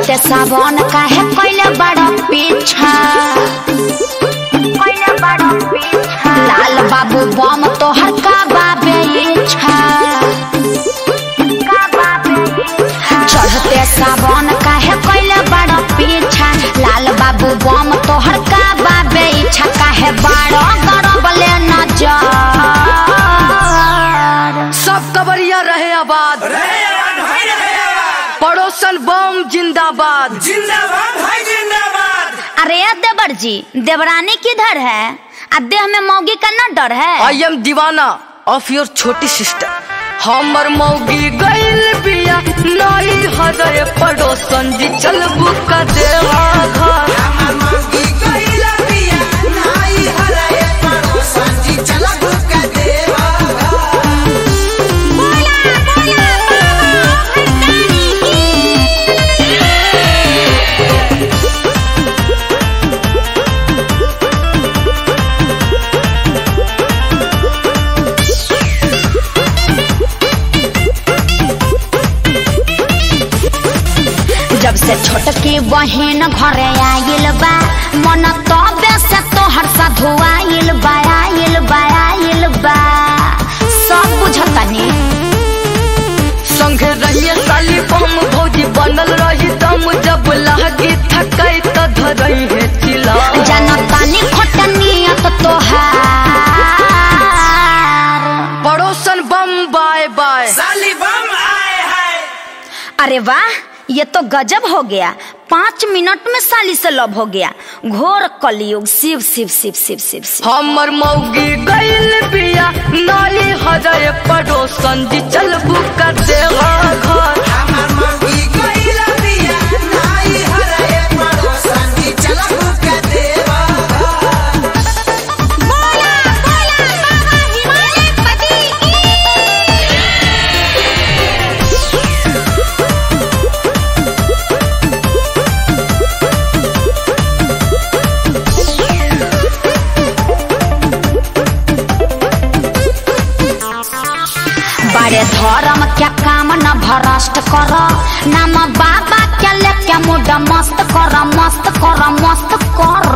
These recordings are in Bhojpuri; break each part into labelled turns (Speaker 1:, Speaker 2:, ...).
Speaker 1: चढ़ते सावन काहे कैले बड़ा पीछा लाल बाबू बम तोहर का बाबे इच्छा चढ़ते सावन काहे कैले बड़ा पीछा लाल बाबू बम तोहर का बाबे इच्छा काहे बड़ा गरबले नजर
Speaker 2: सब कबरिया रहे आबाद
Speaker 3: रहे आबाद भाई रहे आबाद
Speaker 2: पड़ोसन बम जिंदाबाद
Speaker 3: जिंदाबाद भाई जिंदाबाद
Speaker 1: अरे देवर जी देवरानी किधर है आ देह में मौगी का न डर है
Speaker 2: आई एम दीवाना ऑफ योर छोटी सिस्टर हमर मौगी गइल बिया नई हृदय पड़ोसन जी चल बुका देवा घर
Speaker 3: हमर मौगी कइला पिया नाई हराए पड़ोसन जी चला भूका देवा
Speaker 1: जब से छोटकी बहन घरे आइल बा मन तबे से तोहर सा धुआइल बा आइल बा आइल बा सब बुझतनी
Speaker 2: संगे रहिए साली बम भौजी बनल रही दम जब लागी थकाई त धरई है चिला
Speaker 1: जनतानी खोटनियत तोहार
Speaker 2: पड़ोसन बम बाय बाय
Speaker 3: साली बम आए है
Speaker 1: अरे वाह ये तो गजब हो गया पाँच मिनट में साली से लव हो गया घोर कलयुग शिव शिव शिव शिव शिव शिव
Speaker 2: हमर मौगी गइल बिया नई हृदय पड़ोसन जी चल बुका देवा घर
Speaker 3: हमर मौगी कइला पिया नाई हराए पड़ोसन जी चला भूका देवा
Speaker 1: बड़े धर्म क्या काम न भ्रष्ट कर नाम बाबा क्या लेके मुड मस्त कर मस्त कर मस्त कर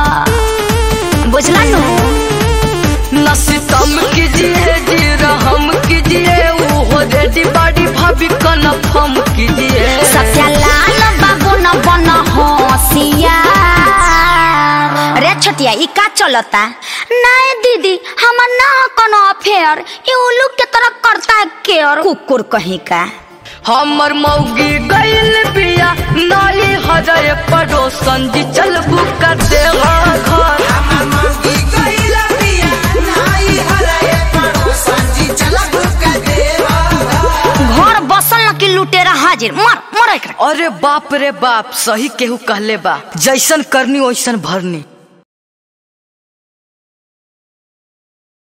Speaker 1: बुझला नु
Speaker 2: नसीतम कीजिए जी रहम कीजिए वो रेडी बाडी भाभी कन्फर्म कीजिए
Speaker 1: सत्यालाल बाबू न बन होशियार रे छोटिया ई का चलता नहीं दीदी हमर ना कोनो अफेयर ई उल्लू के तरह करता है केयर कुकुर कहीं का
Speaker 2: हमर मौगी गइल बिया नई हृदय पड़ोसन जी चल बुका देवा घर
Speaker 3: हमर मौगी कइला पिया नाई हराए पड़ोसन जी चला भूका देवा
Speaker 1: घर बसल न कि लुटेरा हाजिर मर मर एकरा
Speaker 2: अरे बाप रे बाप सही केहू कहले बा जैसन करनी वैसन भरनी